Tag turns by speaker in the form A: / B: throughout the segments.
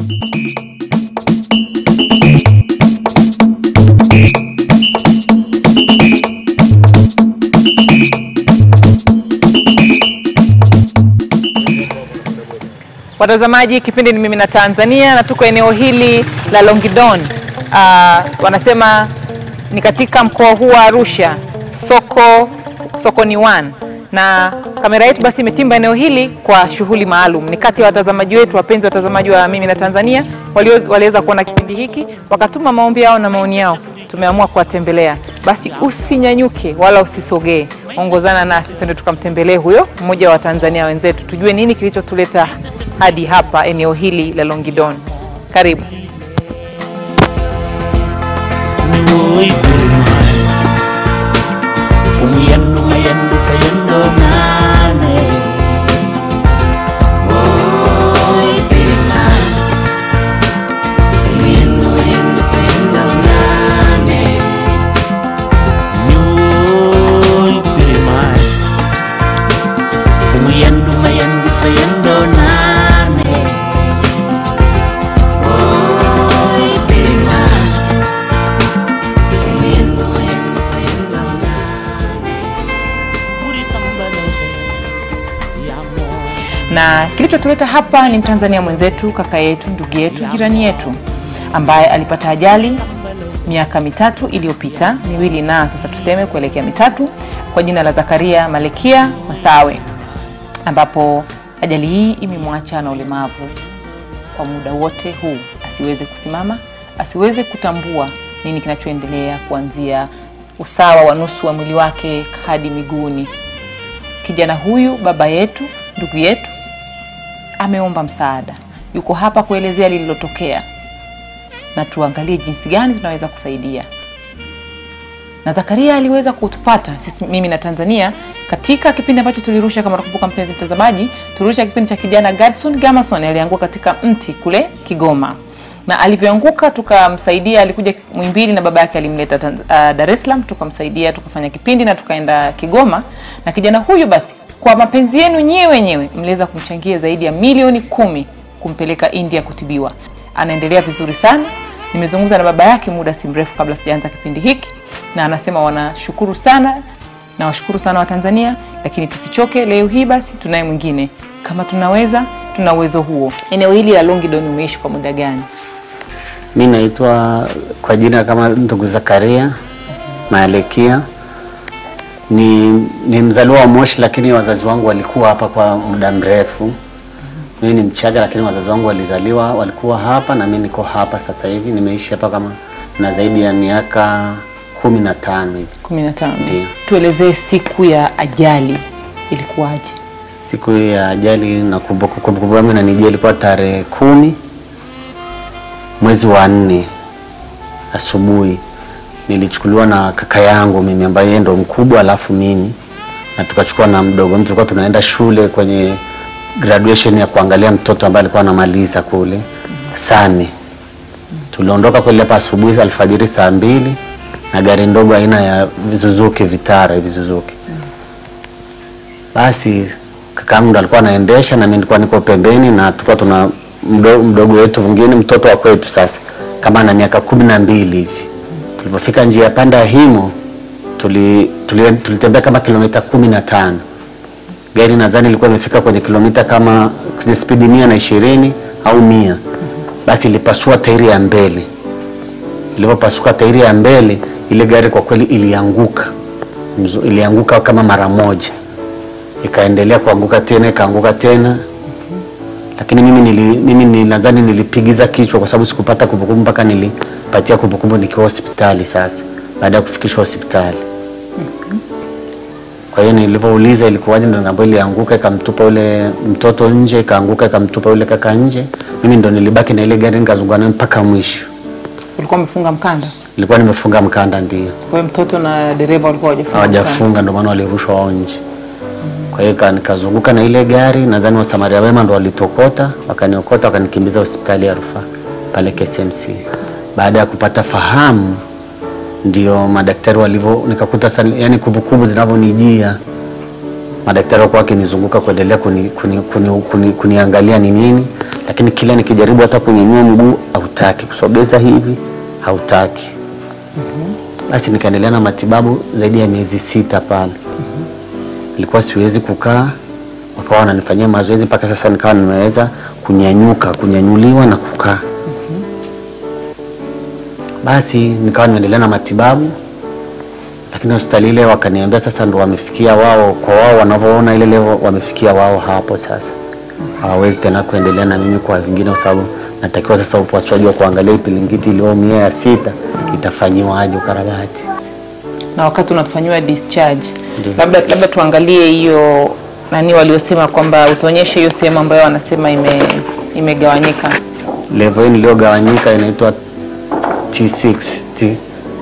A: Watazamaji, kipindi ni mimi na Tanzania na tuko eneo hili la Longidon. Uh, wanasema ni katika mkoa huu wa Arusha, soko sokoni one, na kamera yetu basi imetimba eneo hili kwa shughuli maalum. Ni kati ya watazamaji wetu wapenzi watazamaji wa mimi na Tanzania walio- waliweza kuona kipindi hiki wakatuma maombi yao na maoni yao, tumeamua kuwatembelea. Basi usinyanyuke wala usisogee, ongozana nasi twende tukamtembelee huyo mmoja wa Tanzania wenzetu, tujue nini kilichotuleta hadi hapa eneo hili la Longidon. Karibu.
B: Nuy Birman Fumiendo mayendo fayendo nane Nuy Birman Fumiendo mayendo fayendo nane Nuy Birman Fumiendo mayendo fayendo nane Nuy Birman
A: na kilichotuleta hapa ni Mtanzania mwenzetu, kaka yetu, ndugu yetu, jirani yetu ambaye alipata ajali miaka mitatu iliyopita, miwili na sasa tuseme kuelekea mitatu, kwa jina la Zakaria Malekia Masawe, ambapo ajali hii imemwacha na ulemavu kwa muda wote huu, asiweze kusimama, asiweze kutambua nini kinachoendelea kuanzia usawa wa nusu wa mwili wake hadi miguuni. Kijana huyu baba yetu, ndugu yetu, ameomba msaada, yuko hapa kuelezea lililotokea na tuangalie jinsi gani tunaweza kusaidia. Na Zakaria aliweza kutupata sisi, mimi na Tanzania, katika kipindi ambacho tulirusha. Kama unakumbuka mpenzi mtazamaji, tulirusha kipindi cha kijana Gadson Gamason alianguka katika mti kule Kigoma, na alivyoanguka tukamsaidia. Alikuja Mwimbili na baba yake alimleta Tanz- uh, Dar es Salaam, tukamsaidia tukafanya kipindi na tukaenda Kigoma. Na kijana huyu basi, kwa mapenzi yenu nyewe wenyewe, mliweza kumchangia zaidi ya milioni kumi kumpeleka India kutibiwa. Anaendelea vizuri sana. Nimezungumza na baba yake muda si mrefu kabla sijaanza kipindi hiki, na anasema wanashukuru sana na washukuru sana Watanzania, lakini tusichoke. Leo hii basi tunaye mwingine, kama tunaweza, tuna uwezo huo. Eneo hili la Longidon umeishi kwa muda gani?
C: Mi naitwa kwa jina kama ndugu Zakaria Maalekia. Ni, ni mzaliwa wa Moshi, lakini wazazi wangu walikuwa hapa kwa muda mrefu. Mimi ni Mchaga, lakini wazazi wangu walizaliwa walikuwa hapa na mimi niko hapa sasa hivi. Nimeishi hapa kama na zaidi ya miaka kumi na tano hivi.
A: 15.
C: Ndiyo.
A: Tuelezee siku ya ajali ilikuwaje?
C: Siku ya ajali nakumbuka, kumbukumbu yangu inanijia ilikuwa tarehe kumi mwezi wa nne asubuhi. Nilichukuliwa na kaka yangu mimi ambaye yeye ndo mkubwa, alafu mimi na tukachukua na mdogo. Mimi tulikuwa tunaenda shule kwenye graduation ya kuangalia mtoto ambaye alikuwa anamaliza kule Same. Tuliondoka kule hapa asubuhi alfajiri saa mbili na gari ndogo aina ya Suzuki Vitara hivi Suzuki. Basi kakaangu ndo alikuwa anaendesha na mimi nilikuwa niko pembeni, na tulikuwa tuna mdogo, mdogo wetu mwingine mtoto wa kwetu sasa kama ana miaka kumi na mbili hivi. Tulipofika njia ya panda ya Himo tuli, tuli, tulitembea kama kilomita kumi na tano gari nadhani ilikuwa imefika kwenye kilomita kama kwenye spidi mia na ishirini au mia basi ilipasua tairi ya mbele ilipopasuka tairi ya mbele ile gari kwa kweli ilianguka Mzu- ilianguka kama mara moja ikaendelea kuanguka tena ikaanguka tena lakini mimi nili, mimi ni- nadhani nilipigiza kichwa kwa sababu sikupata kumbukumbu mpaka nilipatia kumbukumbu nikiwa hospitali sasa baada ya kufikishwa hospitali kwa hiyo nilivyouliza ilikuwaje, ndo naambiwa ilianguka ikamtupa ule mtoto nje, ikaanguka ikamtupa yule kaka nje. Mimi ndo nilibaki na ile gari nikazunguka nayo mpaka mwisho.
A: Ulikuwa umefunga mkanda?
C: Nilikuwa nimefunga mkanda, ndio
A: Kwa hiyo mtoto na dereva walikuwa hawajafunga mkanda.
C: hawajafunga, ndio maana walirushwa wao nje. Kwa hiyo ka- nikazunguka na ile gari, nadhani wasamaria wema ndo walitokota, wakaniokota, wakanikimbiza hospitali ya rufaa pale KCMC. Baada ya kupata fahamu, ndio madaktari walivyo, nikakuta sasa, yani kumbukumbu zinavyonijia, madaktari walikuwa wakinizunguka kuendelea kuni, kuni, kuni, kuni, kuniangalia ni nini, lakini kila nikijaribu hata kunyanyua mguu hautaki, kusogeza hivi hautaki. Basi nikaendelea na matibabu zaidi ya miezi sita pale. Nilikuwa siwezi kukaa, wakawa wananifanyia mazoezi mpaka sasa nikawa nimeweza kunyanyuka, kunyanyuliwa na kukaa. Basi nikawa nimeendelea na matibabu, lakini hospitali ile wakaniambia sasa ndo wamefikia wao, kwa wao wanavyoona ile leo wamefikia wao hapo sasa, hawawezi tena kuendelea na mimi kwa vingine, kwa sababu natakiwa sasa upasuaji wa kuangalia ipilingiti iliyoumia ya sita itafanyiwaje ukarabati.
A: na wakati unafanyiwa discharge
C: Ndio.
A: labda labda tuangalie hiyo nani waliosema kwamba utaonyeshe hiyo sehemu ambayo wanasema ime imegawanyika
C: Level hii iliyogawanyika inaitwa T6 T.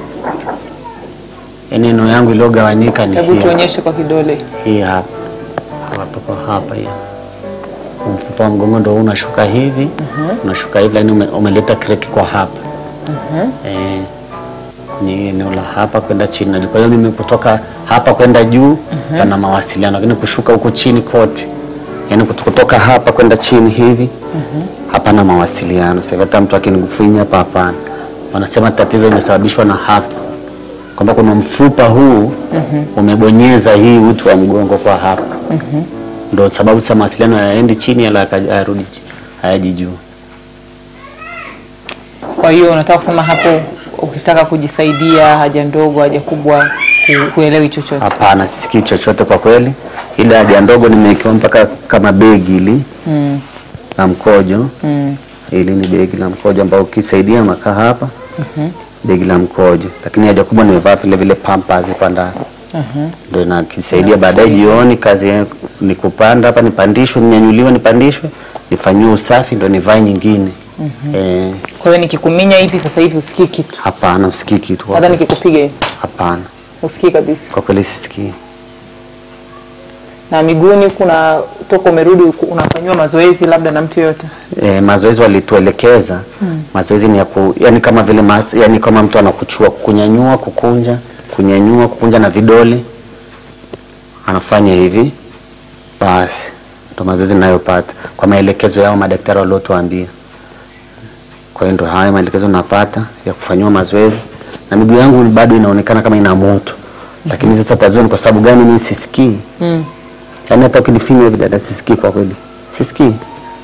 C: Yaani eneo yangu iliyogawanyika ni
A: hebu
C: hii
A: tuonyeshe kwa kidole
C: hii hapa hapa kwa hapa hii. Mfupa wa mgongo ndio unashuka hivi unashuka hivi, lakini ume, umeleta crack kwa hapa eh, kwenye hii eneo la hapa kwenda chini na juu. Kwa hiyo mimi kutoka hapa kwenda juu pana mawasiliano, lakini kushuka huku chini kote, yaani kut- kutoka hapa kwenda chini hivi hapana mawasiliano. Sasa hata mtu akinigufinya hapa, hapana. Wanasema tatizo limesababishwa na hapa, kwamba kuna mfupa huu umebonyeza hii uti wa mgongo kwa hapa, ndio sababu sasa mawasiliano hayaendi chini wala hayarudi chi- hayaji juu.
A: kwa hiyo unataka kusema hapo ukitaka kujisaidia haja ndogo haja kubwa hu- huelewi chochote
C: Hapana, sisikii chochote kwa kweli. Ile haja ndogo nimewekewa mpaka kama begi hili
A: mm.
C: la mkojo.
A: Mm.
C: Hili ni begi la mkojo ambao ukisaidia unakaa hapa begi la mkojo, lakini haja kubwa nimevaa vile vile pampers hapa ndani ndio nakisaidia baadaye jioni. Kazi yangu ni kupanda hapa, nipandishwe, ninyanyuliwe, nipandishwe, nifanyiwe usafi, ndio nivae nyingine. Eh,
A: kwa hiyo nikikuminya hivi sasa hivi usikii kitu
C: hapana, usikii kitu kwa
A: hata
C: kweli.
A: nikikupiga hivi
C: Hapana,
A: usikii kabisa
C: kwa kweli sisikii.
A: na miguuni kuna toka umerudi uku- unafanyiwa mazoezi labda na mtu yoyote
C: E, mazoezi walituelekeza mazoezi ni ya ku, yani kama vile mas, yani kama mtu anakuchua kunyanyua, kukunja, kunyanyua, kukunja na vidole anafanya hivi, basi ndo mazoezi ninayopata kwa maelekezo yao madaktari waliotuambia. Kwa hiyo ndo haya maelekezo napata ya kufanyiwa mazoezi, na miguu yangu bado inaonekana kama ina moto, lakini sasa tatizo ni kwa sababu gani mimi sisikii?
A: mm.
C: Yaani hata ukinifinya hivi dada, sisikii kwa kweli, sisikii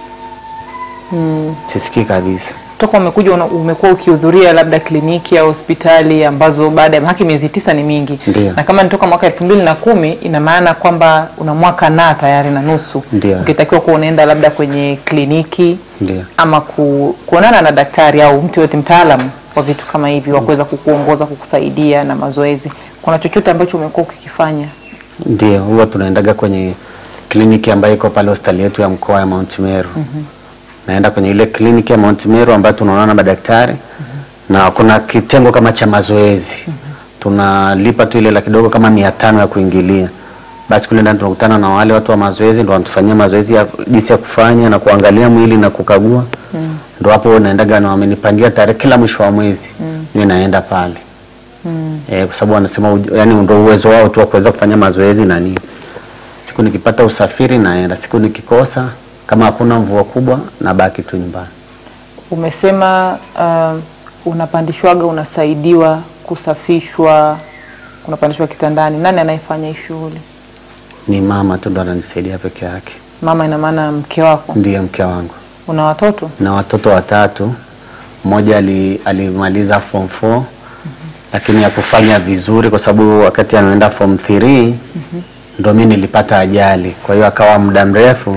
C: sisikii kabisa.
A: toka umekuja una- umekuwa ukihudhuria labda kliniki au hospitali ambazo baada ya haki miezi tisa ni mingi
C: Ndio.
A: na kama ni toka mwaka elfu mbili na kumi ina maana kwamba una mwaka na tayari na nusu
C: Ndio.
A: ukitakiwa kuwa unaenda labda kwenye kliniki
C: Ndio.
A: ama ku, kuonana na daktari au mtu yote mtaalamu wa vitu kama hivi wa kuweza kukuongoza kukusaidia na mazoezi kuna chochote ambacho umekuwa ukikifanya
C: Ndio, huwa tunaendaga kwenye kliniki ambayo iko pale hospitali yetu ya mkoa ya Mount Meru. Naenda kwenye ile kliniki ya Mount Meru ambayo tunaonana na madaktari na kuna kitengo kama cha mazoezi. Tunalipa tu ile la kidogo kama mia tano ya kuingilia. Basi kule ndani tunakutana na wale watu wa mazoezi ndio wanatufanyia mazoezi ya jinsi ya kufanya na kuangalia mwili na kukagua. Ndio hapo naendaga na wamenipangia tarehe kila mwisho wa mwezi. Mimi naenda pale. Eh, kwa sababu wanasema uj- yani ndio uwezo wao tu wa kuweza kufanya mazoezi na nini. Siku nikipata usafiri naenda, siku nikikosa kama hakuna mvua kubwa nabaki tu nyumbani.
A: umesema uh, unapandishwaga unasaidiwa kusafishwa unapandishwa kitandani nani anayefanya hii shughuli
C: Ni mama tu ndo ananisaidia peke yake,
A: mama ina maana mke wako
C: ndiye mke wangu
A: una watoto
C: na watoto watatu. Mmoja ali, alimaliza form 4 lakini hakufanya vizuri kwa sababu wakati anaenda form 3 ndo mimi nilipata ajali, kwa hiyo akawa muda mrefu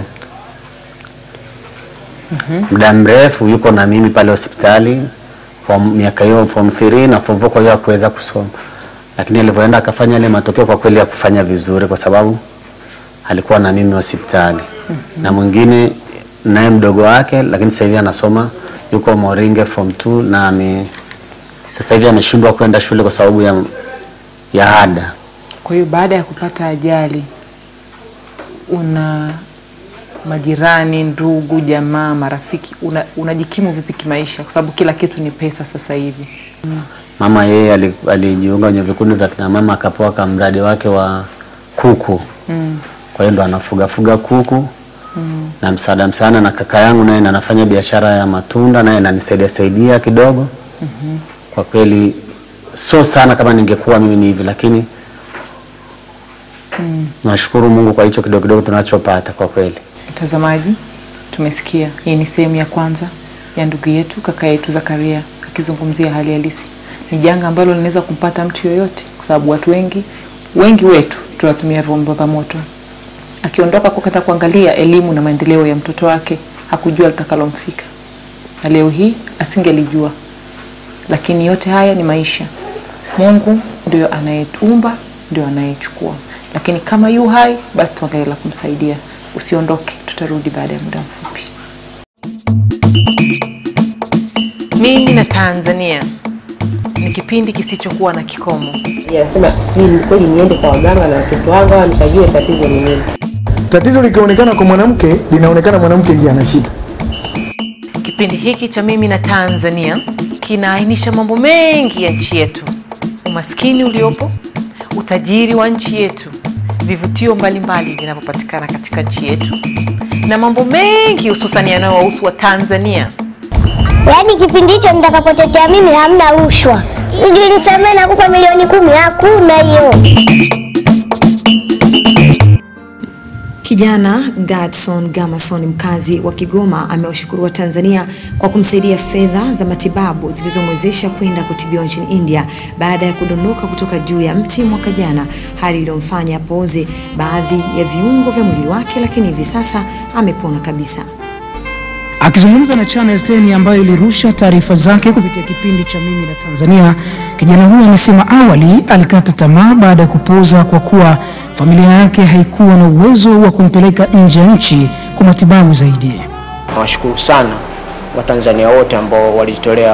C: muda mrefu yuko na mimi pale hospitali kwa miaka hiyo form 3 na form 4, kwa hiyo hakuweza kusoma, lakini alivyoenda akafanya ile matokeo, kwa kweli hakufanya vizuri kwa sababu alikuwa na mimi hospitali na mwingine naye mdogo wake, lakini sasa hivi anasoma yuko Moringe form 2 na ame sasa hivi ameshindwa kwenda shule kwa sababu ya, ya ada.
A: kwa hiyo baada ya kupata ajali una majirani ndugu jamaa marafiki una, unajikimu vipi kimaisha kwa sababu kila kitu ni pesa sasa hivi
C: Mama yeye ali- alijiunga kwenye vikundi vya kina mama akapewa kamradi wake wa kuku
A: mm.
C: kwa hiyo ndo anafuga fuga kuku na msaada msaada, na kaka yangu naye anafanya biashara ya matunda, naye ananisaidia saidia kidogo. Kwa kweli sio sana kama ningekuwa mimi ni hivi, lakini nashukuru Mungu kwa hicho kidogo kidogo tunachopata kwa kweli.
A: Mtazamaji, tumesikia hii ni sehemu ya kwanza ya ndugu yetu kaka yetu Zakaria akizungumzia hali halisi. Ni janga ambalo linaweza kumpata mtu yoyote, kwa sababu watu wengi wengi wetu tunatumia vyombo vya moto. Akiondoka kukata kuangalia elimu na maendeleo ya mtoto wake, hakujua litakalomfika, na leo hii asingelijua. Lakini yote haya ni maisha. Mungu ndio anayeumba, ndio anayechukua. Lakini kama yu hai, basi tuangalie la kumsaidia. Usiondoke, tutarudi baada ya muda mfupi. Mimi na Tanzania ni kipindi kisichokuwa na kikomo.
D: Anasema si kweli niende kwa waganga na watoto wangu au nikajue tatizo ni nini.
E: Tatizo likionekana kwa mwanamke, linaonekana mwanamke ndiye ana shida.
A: Kipindi hiki cha Mimi na Tanzania kinaainisha mambo mengi ya nchi yetu, umaskini uliopo, utajiri wa nchi yetu, vivutio mbalimbali vinavyopatikana katika nchi yetu na mambo mengi hususan yanayowahusu wa Tanzania.
F: Yaani kipindi hicho nitakapotetea mimi hamna rushwa, sijui nisamee nakupa milioni kumi, hakuna hiyo.
G: Kijana Gadson Gamason mkazi wa Kigoma amewashukuru Watanzania kwa kumsaidia fedha za matibabu zilizomwezesha kwenda kutibiwa nchini India baada ya kudondoka kutoka juu ya mti mwaka jana, hali iliyomfanya apooze baadhi ya viungo vya mwili wake, lakini hivi sasa amepona kabisa.
H: Akizungumza na Channel 10 ambayo ilirusha taarifa zake kupitia kipindi cha Mimi na Tanzania, kijana huyo amesema awali alikata tamaa baada ya kupooza kwa kuwa familia yake haikuwa na uwezo wa kumpeleka nje ya nchi kwa matibabu zaidi.
I: Nawashukuru sana Watanzania wote ambao walijitolea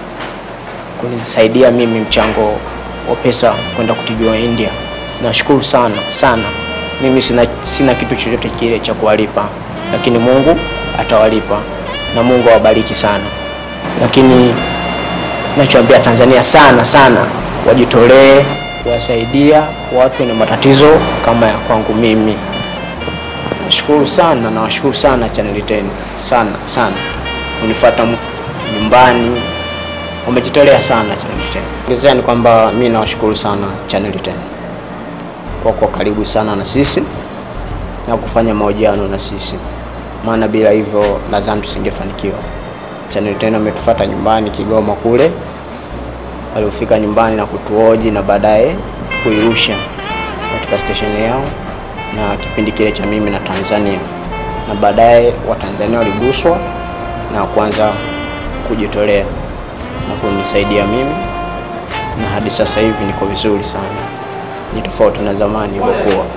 I: kunisaidia mimi mchango wa pesa kwenda kutibiwa India. Nashukuru sana sana. Mimi sina, sina kitu chochote kile cha kuwalipa, lakini Mungu atawalipa na Mungu awabariki sana. Lakini nachoambia Tanzania sana sana wajitolee kuwasaidia watu wenye matatizo kama ya kwangu mimi. Nashukuru sana, nawashukuru sana Channel 10 sana sana, unifuata m- nyumbani, wamejitolea sana Channel 10. Ongezea ni kwamba mi nawashukuru sana Channel 10 kwa kuwa karibu sana na sisi na kufanya mahojiano na sisi, maana bila hivyo nadhani tusingefanikiwa. Channel 10 wametufuata nyumbani Kigoma kule, waliofika nyumbani na kutuoji na baadaye kuirusha katika stesheni yao na kipindi kile cha mimi na Tanzania, na baadaye Watanzania waliguswa na kuanza kujitolea na kunisaidia mimi, na hadi sasa hivi niko vizuri sana, ni tofauti na zamani ilivyokuwa.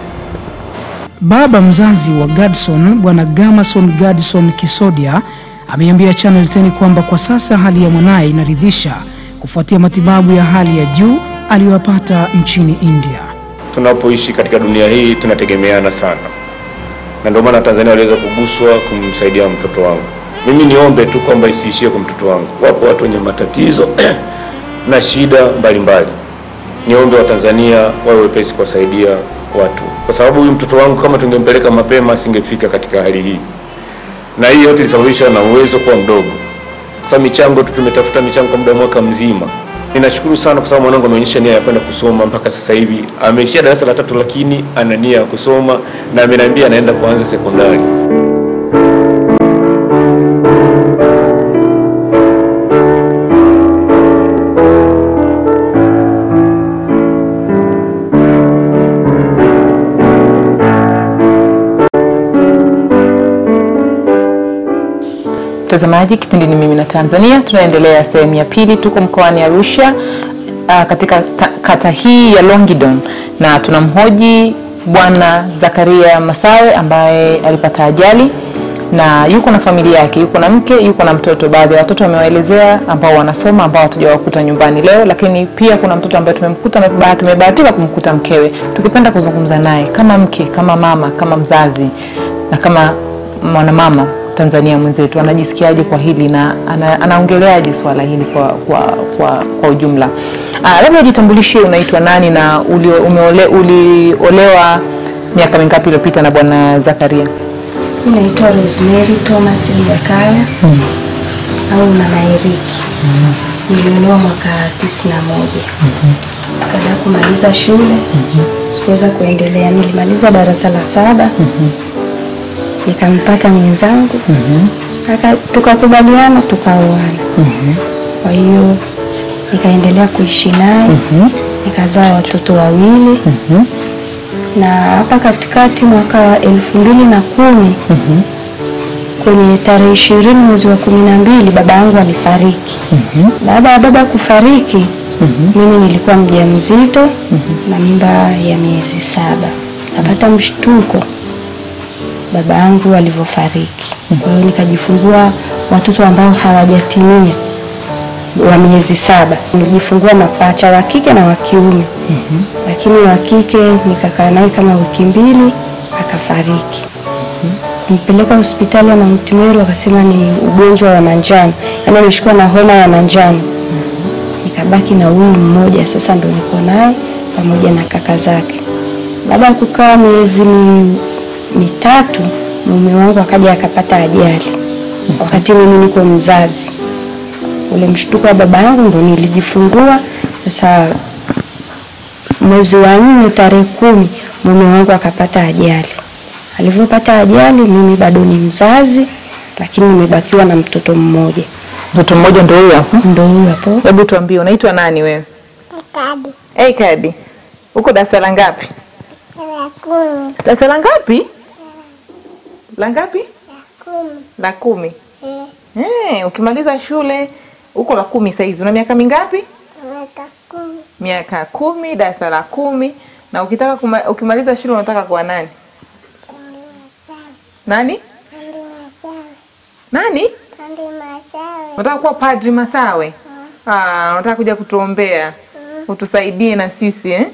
H: Baba mzazi wa Gadson, Bwana Gamason Gadson Kisodia, ameiambia Channel 10 kwamba kwa sasa hali ya mwanaye inaridhisha kufuatia matibabu ya hali ya juu aliyoyapata nchini India.
J: tunapoishi katika dunia hii tunategemeana sana, na ndio maana Tanzania waliweza kuguswa kumsaidia mtoto wangu. Mimi niombe tu kwamba isiishie kwa mtoto wangu, wapo watu wenye matatizo na shida mbalimbali. Niombe Watanzania wawe wepesi kuwasaidia watu, kwa sababu huyu mtoto wangu kama tungempeleka mapema asingefika katika hali hii, na hii yote ilisababishwa na uwezo kuwa mdogo, kwa sababu michango tu tumetafuta michango kwa muda wa mwaka mzima. Ninashukuru sana kwa sababu mwanangu ameonyesha nia ya kwenda kusoma mpaka sasa hivi ameishia darasa la tatu, lakini ana nia ya kusoma na ameniambia anaenda kuanza sekondari.
A: Mtazamaji, kipindi ni mimi na Tanzania, tunaendelea sehemu ya pili. Tuko mkoani Arusha uh, katika ta, kata hii ya Longidon na tunamhoji Bwana Zakaria Masawe ambaye alipata ajali na yuko na familia yake, yuko na mke, yuko na mtoto. Baadhi ya watoto wamewaelezea ambao wanasoma, ambao hatujawakuta nyumbani leo, lakini pia kuna mtoto ambaye tumemkuta, tumebahati- tumebahatika kumkuta mkewe. Tukipenda kuzungumza naye kama mke, kama mama, kama mzazi na kama mwanamama Tanzania mwenzetu anajisikiaje kwa hili na ana, anaongeleaje swala hili kwa, kwa, kwa, kwa ujumla. Ah, labda ujitambulishie, unaitwa nani na ulio, umeole, uliolewa miaka mingapi iliyopita na bwana Zakaria?
K: Mi naitwa Rosemary Thomas Jakaya au Mama Eriki. Niliolewa mwaka tisini na moja. Baada ya kumaliza shule sikuweza kuendelea, nilimaliza darasa la saba nikampata mwenzangu Aka- tukakubaliana tukaoana. Kwa hiyo nikaendelea kuishi naye nikazaa watoto wawili na hapa katikati mwaka wa elfu mbili na kumi kwenye tarehe ishirini mwezi wa kumi na mbili baba yangu alifariki. Baada ya baba kufariki mimi nilikuwa mjamzito na mimba ya miezi saba, napata mshtuko baba yangu alivyofariki. Kwa hiyo nikajifungua watoto ambao hawajatimia wa miezi saba. Nilijifungua mapacha wa kike na wa kiume, lakini wa kike nikakaa naye kama wiki mbili akafariki. Nimpeleka hospitali ya Mount Meru, wakasema ni ugonjwa wa manjano, yaani ameshikwa na homa ya manjano. Nikabaki na huyu mmoja, sasa ndo niko naye pamoja na kaka zake. Baada ya kukaa miezi mi, mitatu, mume wangu akaja akapata ajali wakati mimi niko mzazi. Ule mshtuko wa baba yangu ndo nilijifungua. Sasa mwezi wa nne tarehe kumi mume wangu akapata ajali. Alivyopata ajali, mimi bado ni mzazi, lakini nimebakiwa na mtoto mmoja.
A: Mtoto mmoja ndio huyo hapo.
K: Ndio huyo hapo.
A: Hebu tuambie unaitwa nani wewe?
F: Kadi
A: Hey, Kadi. Uko darasa la ngapi?
F: la kumi
A: Darasa la ngapi? La ngapi?
F: kumi
A: La kumi.
F: eh,
A: Eh, ukimaliza shule uko la kumi saizi. Una miaka mingapi?
F: miaka kumi
A: Miaka kumi, darasa la kumi. Na ukitaka kuma, ukimaliza shule unataka kuwa nani? Nani?
F: Andi Masawe
A: Nani?
F: Andi Masawe
A: Unataka kuwa padri Masawe? Ah, unataka kuja kutuombea. Utusaidie na sisi eh?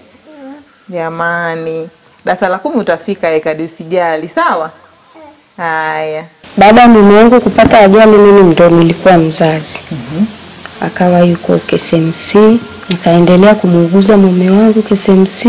A: Jamani. Darasa la kumi utafika Ekadi, usijali, sawa? Haya.
K: Baada ya mume wangu kupata ajali, mimi ndo nilikuwa mzazi. Akawa yuko KSMC, nikaendelea kumuuguza mume wangu KSMC,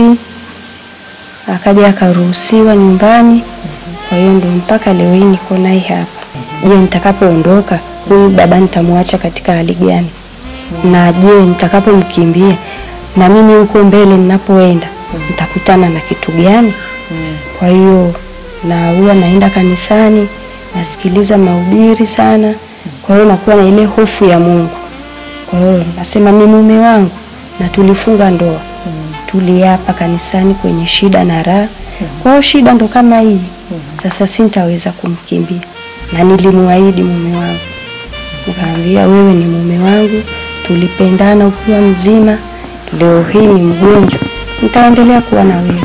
K: akaja akaruhusiwa nyumbani. Kwa hiyo ndo mpaka leo hii niko naye hapa. Je, nitakapoondoka huyu baba nitamwacha katika hali gani? Na je, nitakapomkimbia na mimi huko mbele ninapoenda nitakutana na kitu gani? Kwa hiyo na huwa naenda kanisani, nasikiliza mahubiri sana. Kwa hiyo nakuwa na ile hofu ya Mungu. Kwa hiyo nasema ni mume wangu na tulifunga ndoa, tuliapa kanisani kwenye shida na raha. Kwa hiyo shida ndo kama hii sasa, sintaweza kumkimbia na nilimwahidi mume wangu, nikamwambia wewe ni mume wangu, tulipendana ukiwa mzima, leo hii ni mgonjwa, nitaendelea kuwa na wewe.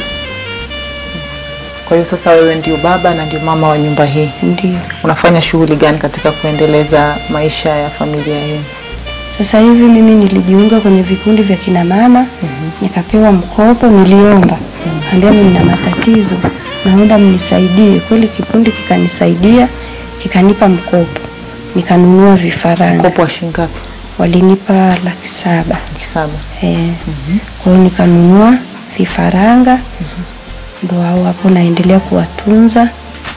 A: Kwa hiyo sasa wewe ndio baba na ndio mama wa nyumba hii.
K: Ndio.
A: Unafanya shughuli gani katika kuendeleza maisha ya familia hii?
K: Sasa hivi mimi nilijiunga kwenye vikundi vya kina mama nikapewa mkopo, niliomba ambia mimi nina matatizo, naomba mnisaidie. Kweli kikundi kikanisaidia, kikanipa mkopo, nikanunua vifaranga.
A: Mkopo wa shilingi ngapi?
K: Walinipa laki saba.
A: Laki saba.
K: Eh. Kwa hiyo nikanunua vifaranga, ndo hao hapo naendelea kuwatunza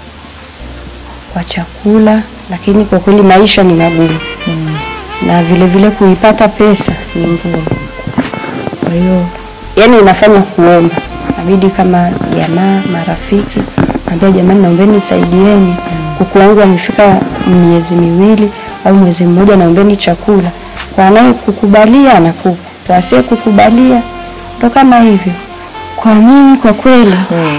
K: kwa chakula, lakini kwa kweli maisha ni magumu na vile vile kuipata pesa ni ngumu. Kwa hiyo yani inafanya kuomba, nabidi kama jamaa, marafiki, ambia jamani, naombeni nisaidieni, kuku wangu amefika miezi miwili au mwezi mmoja, naombeni chakula. Kwa anaye kukubalia anakupa, kwa asiye kukubalia ndo kama hivyo. Kwa mimi kwa kweli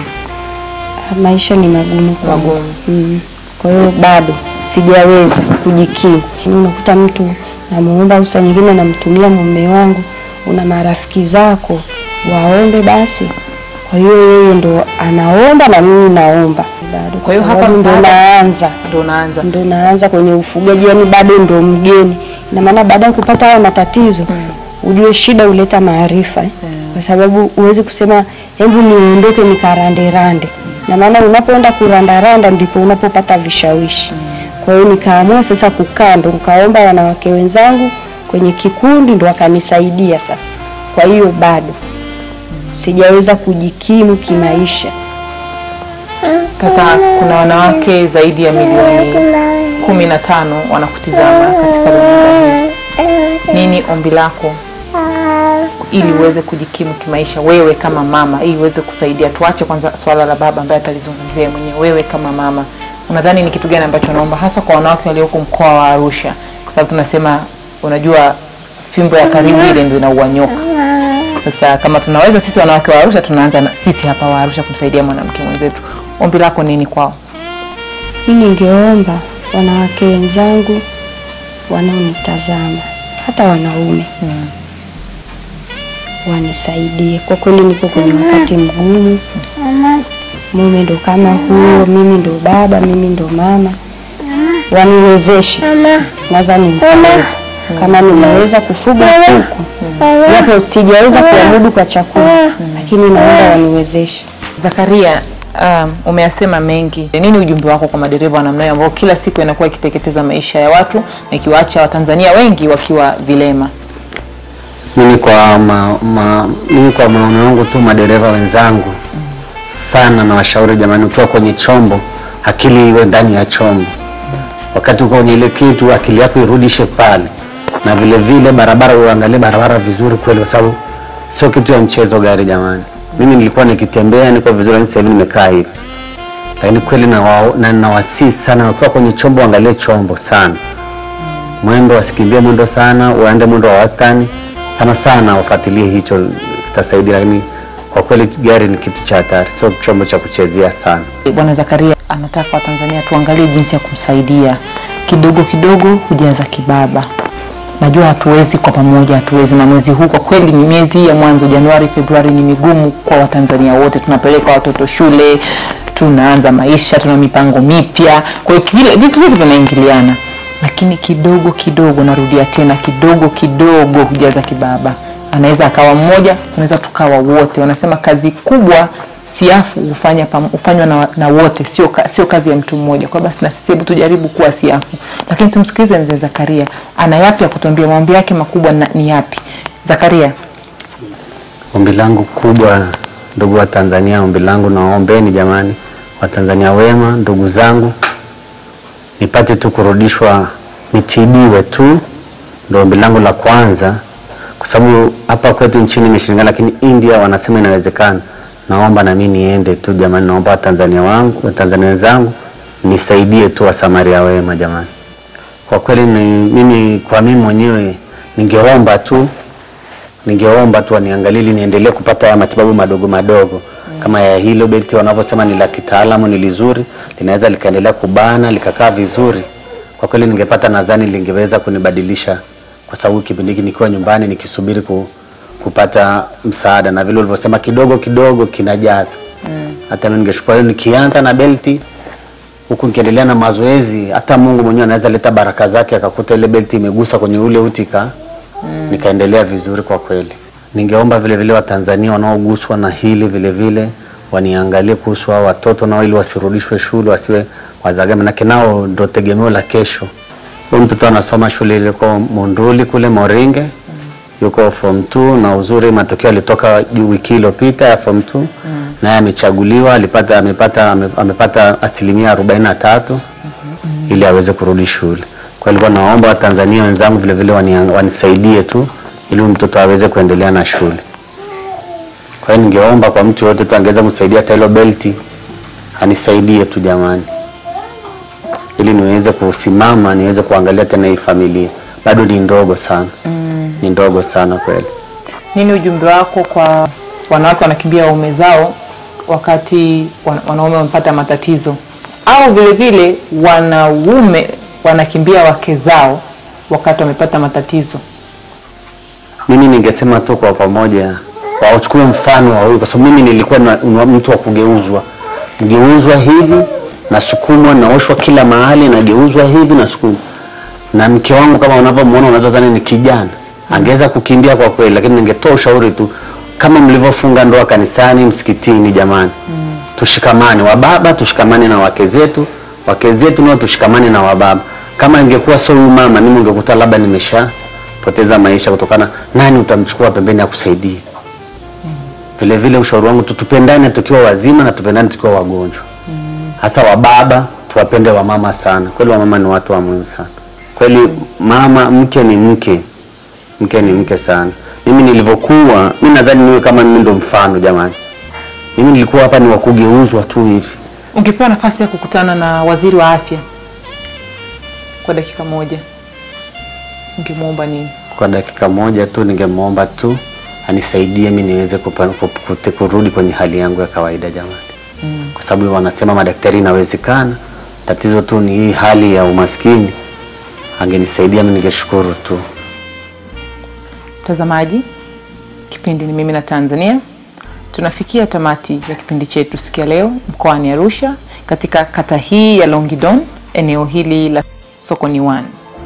K: maisha ni magumu kwangu.
A: Magumu.
K: Mm. Kwa hiyo bado sijaweza kujikimu. Unakuta mtu namuomba au saa nyingine namtumia mume wangu, una marafiki zako waombe basi. Kwa hiyo yeye ndo anaomba na mimi naomba bado.
A: Kwa hiyo hapa
K: sababu ndo
A: msaada-
K: naanza
A: Ndo unaanza.
K: ndo naanza kwenye ufugaji, yani bado ndo mgeni. Ina maana baada ya kupata haya matatizo ujue shida huleta maarifa eh. Kwa sababu huwezi kusema hebu niondoke nikaranderande. Na maana unapoenda kurandaranda ndipo unapopata vishawishi. Kwa hiyo nikaamua sasa kukaa, ndo nikaomba wanawake wenzangu kwenye kikundi, ndo wakanisaidia sasa. Kwa hiyo bado sijaweza kujikimu kimaisha.
A: Sasa kuna wanawake zaidi ya milioni kumi na tano wanakutizama katika runinga hii. Nini ombi lako ili uweze kujikimu kimaisha wewe kama mama, ili uweze kusaidia? Tuache kwanza swala la baba ambaye atalizungumzia yeye mwenyewe. Wewe kama mama, unadhani ni kitu gani ambacho naomba hasa kwa wanawake walioko mkoa wa Arusha, kwa sababu tunasema, unajua fimbo ya karibu ile ndio inaua nyoka. Sasa kama tunaweza sisi wanawake wa Arusha, tunaanza na sisi hapa wa Arusha kumsaidia mwanamke mwenzetu. Ombi lako nini kwao?
K: Mi ningeomba wanawake wenzangu wanaonitazama, hata wanaume wanisaidie. Kwa kweli niko kwenye wakati mgumu, mume ndo kama huo, mimi ndo baba, mimi ndo mama, waniwezeshe. Nadhani nitaweza kama nimeweza kufuga kuku, japo sijaweza kuamudu kwa chakula, lakini naomba waniwezeshe.
A: Zakaria, um, umeyasema mengi. Nini ujumbe wako kwa madereva wa namna hiyo ambao kila siku inakuwa ikiteketeza maisha ya watu na ikiwaacha Watanzania wengi wakiwa vilema?
C: Mimi kwa ma, ma, mimi kwa maono yangu tu madereva wenzangu sana na washauri jamani, ukiwa kwenye chombo akili iwe ndani ya chombo. Wakati uko kwenye ile kitu akili yako irudishe pale, na vile vile barabara uangalie barabara vizuri kweli, kwa sababu sio kitu ya mchezo gari jamani. Mimi nilikuwa nikitembea niko vizuri, lakini sasa hivi nimekaa hivi, lakini kweli na, wa, na nawasii sana wakiwa kwenye chombo, angalie chombo sana mwendo, wasikimbie mwendo sana, waende mwendo wa wastani sana sana, wafuatilie hicho, kitasaidia. Lakini kwa kweli gari ni kitu cha hatari, sio chombo cha kuchezea sana.
A: Bwana Zakaria anataka Watanzania tuangalie jinsi ya kumsaidia kidogo kidogo, hujaza kibaba. Najua hatuwezi kwa pamoja, hatuwezi, na mwezi huu kwa kweli ni miezi hii ya mwanzo, Januari, Februari ni migumu kwa Watanzania wote. Tunapeleka watoto shule, tunaanza maisha, tuna mipango mipya, kwa hiyo vile vitu vyote vinaingiliana, lakini kidogo kidogo, narudia tena, kidogo kidogo hujaza kibaba. Anaweza akawa mmoja, tunaweza tukawa wote. Wanasema kazi kubwa siafu hufanya pam- hufanywa na, na wote, sio, ka, sio kazi ya mtu mmoja. Kwa basi na sisi hebu tujaribu kuwa siafu, lakini tumsikilize mzee Zakaria, ana yapi ya kutuambia, maombi yake makubwa na, ni yapi? Zakaria.
C: Ombi langu kubwa, ndugu wa Tanzania, ombi langu nawaombeni jamani, Watanzania wema, ndugu zangu, nipate tu kurudishwa, nitibiwe tu, ndio ombi langu la kwanza, kwa sababu hapa kwetu nchini imeshindikana, lakini India wanasema inawezekana. Naomba na mimi niende tu jamani, naomba Watanzania wangu, Watanzania wenzangu nisaidie tu, Wasamaria wema jamani. Kwa kweli ni, mimi kwa mimi mwenyewe ningeomba tu ningeomba tu waniangalie ili niendelee kupata haya matibabu madogo madogo kama ya hilo beti wanavyosema ni la kitaalamu, ni lizuri, linaweza likaendelea kubana likakaa vizuri. Kwa kweli ningepata, nadhani lingeweza kunibadilisha, kwa sababu kipindi hiki nikiwa nyumbani nikisubiri ku, kupata msaada, na vile ulivyosema kidogo kidogo kinajaza. Hata mimi ningeshukuru hiyo, nikianza na belti huku nikiendelea na mazoezi, hata Mungu mwenyewe anaweza leta baraka zake akakuta ile belti imegusa kwenye ule utika nikaendelea vizuri kwa kweli. Ningeomba vile vile Watanzania wanaoguswa na hili vile vile waniangalie kuhusu hao watoto nao, ili wasirudishwe shule, wasiwe wazaga, manake nao ndo tegemeo la kesho. Huyu mtoto anasoma shule iliko Monduli kule Moringe, yuko form 2 na uzuri matokeo alitoka juu wiki iliyopita ya form 2 naye amechaguliwa, alipata amepata ame- amepata asilimia 43 ili aweze kurudi shule. Kwa hiyo nilikuwa naomba Watanzania wenzangu vile vile wani- wanisaidie tu ili huyu mtoto aweze kuendelea na shule. Kwa hiyo ningeomba kwa mtu yote tu angeweza kumsaidia hata hilo belti anisaidie tu jamani, ili niweze kusimama niweze kuangalia tena hii familia. Bado ni ndogo sana, ni ndogo sana kweli.
A: Nini ujumbe wako kwa wanawake wanakimbia waume zao wakati wan- wanaume wamepata matatizo, au vile vile wanaume wanakimbia wake zao wakati wamepata matatizo?
C: Mimi ningesema tu kwa pamoja wachukue mfano wa huyu, kwa sababu mimi nilikuwa na, na mtu wa kugeuzwa, geuzwa hivi nasukumwa, naoshwa kila mahali, nageuzwa hivi nasukumwa. Na mke wangu kama unavyomwona, unaweza dhani ni kijana, angeweza kukimbia kwa kweli, lakini ningetoa ushauri tu kama mlivyofunga ndoa kanisani, msikitini, jamani tushikamane, wababa tushikamane na wake zetu, wake zetu nao tushikamane na wababa. Kama ingekuwa sio huyu mama, mimi ungekuta labda nimeshapoteza maisha kutokana, nani utamchukua pembeni akusaidie? Vile vile ushauri wangu tu tupendane tukiwa wazima na tupendane tukiwa wagonjwa. hasa wa baba tuwapende wamama sana. Kweli wamama ni watu wa muhimu sana. Kweli mama, mke ni mke, mke ni mke sana. Mimi nilivyokuwa, mimi nadhani niwe kama mimi ndo mfano jamani. Mimi nilikuwa hapa ni wa kugeuzwa tu hivi.
A: Ungepewa nafasi ya kukutana na waziri wa afya kwa dakika moja, ungemwomba nini?
C: Kwa dakika moja tu ningemwomba tu anisaidie mimi niweze kupa- kup- kute- kurudi kwenye hali yangu ya kawaida jamani,
A: Mm.
C: kwa sababu wanasema madaktari inawezekana. Tatizo tu ni hii hali ya umaskini. Angenisaidia mimi ningeshukuru tu.
A: Mtazamaji, kipindi ni mimi na Tanzania. Tunafikia tamati ya kipindi chetu siku ya leo mkoani Arusha, katika kata hii ya Longidon, eneo hili la Sokoni One,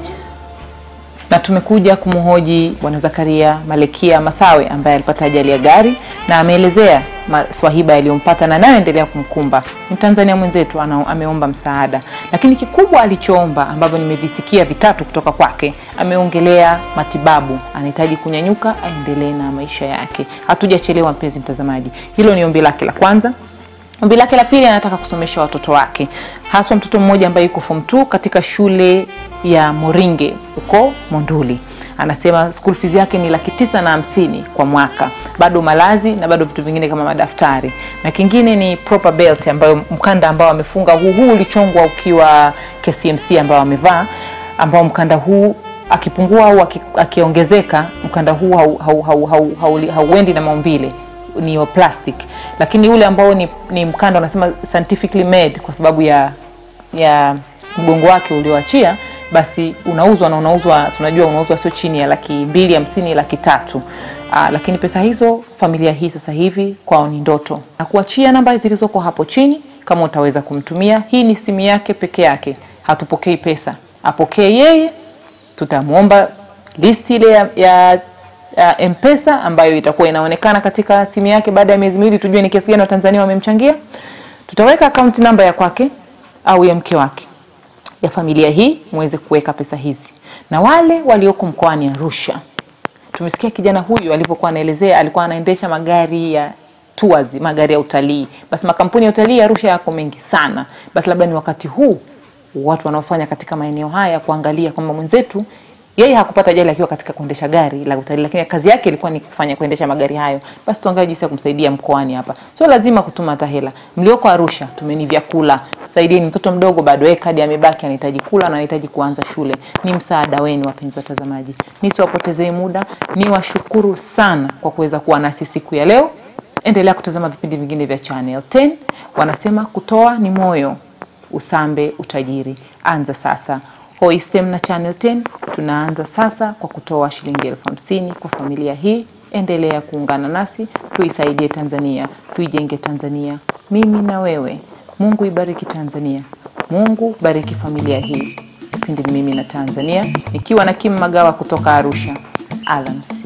A: na tumekuja kumhoji Bwana Zakaria Malekia Masawe ambaye alipata ajali ya gari na ameelezea maswahiba yaliyompata na anayoendelea kumkumba. Ni Mtanzania mwenzetu ana, ameomba msaada, lakini kikubwa alichoomba ambavyo nimevisikia vitatu kutoka kwake, ameongelea matibabu, anahitaji kunyanyuka aendelee na maisha yake. Hatujachelewa mpenzi mtazamaji, hilo ni ombi lake la kwanza. Ombi lake la pili, anataka kusomesha watoto wake, haswa mtoto mmoja ambaye yuko form 2 katika shule ya Moringe huko Monduli. Anasema school fees yake ni laki tisa na hamsini kwa mwaka, bado malazi na bado vitu vingine kama madaftari, na kingine ni proper belt, ambayo mkanda ambao amefunga huu huu ulichongwa ukiwa KCMC ambao amevaa, ambao mkanda huu akipungua au aki- akiongezeka, mkanda huu hauendi hau, hau, hau, hau, hauendi na maumbile ni wa plastic, lakini ule ambao ni, ni mkanda unasema scientifically made kwa sababu ya ya mgongo wake ulioachia, basi unauzwa na unauzwa, tunajua unauzwa sio chini ya laki mbili hamsini laki tatu. Aa, lakini pesa hizo familia hii sasa hivi kwao ni ndoto, na kuachia namba zilizoko hapo chini kama utaweza kumtumia. Hii ni simu yake peke yake, hatupokei pesa, apokee yeye tutamwomba listi ile ya, ya, ya mpesa ambayo itakuwa inaonekana katika simu yake baada ya miezi miwili, tujue ni kiasi gani watanzania wamemchangia. Tutaweka akaunti namba ya kwake au ya mke wake ya familia hii, muweze kuweka pesa hizi. Na wale walioko mkoani Arusha, tumesikia kijana huyu alivyokuwa anaelezea, alikuwa anaendesha magari ya tours, magari ya utalii. Basi makampuni ya utalii Arusha yako mengi sana, basi labda ni wakati huu watu wanaofanya katika maeneo haya kuangalia kwamba mwenzetu yeye hakupata ajali akiwa katika kuendesha gari la utalii, lakini kazi yake ilikuwa ni kufanya kuendesha magari hayo. Basi tuangalie jinsi ya kumsaidia mkoani hapa, sio lazima kutuma hata hela. Mlioko Arusha, tumeni vyakula, saidieni mtoto mdogo bado, yeye kadi amebaki, anahitaji kula na anahitaji kuanza shule. Ni msaada wenu, wapenzi watazamaji, nisiwapotezee muda, niwashukuru sana kwa kuweza kuwa nasi siku ya leo. Endelea kutazama vipindi vingine vya Channel 10. Wanasema kutoa ni moyo, usambe utajiri. Anza sasa. Hoistem na Channel 10 tunaanza sasa kwa kutoa shilingi elfu hamsini kwa familia hii. Endelea kuungana nasi, tuisaidie Tanzania, tuijenge Tanzania, mimi na wewe. Mungu ibariki Tanzania, Mungu bariki familia hii. Kipindi ni mimi na Tanzania, nikiwa na Kim Magawa kutoka Arusha. Alamsi.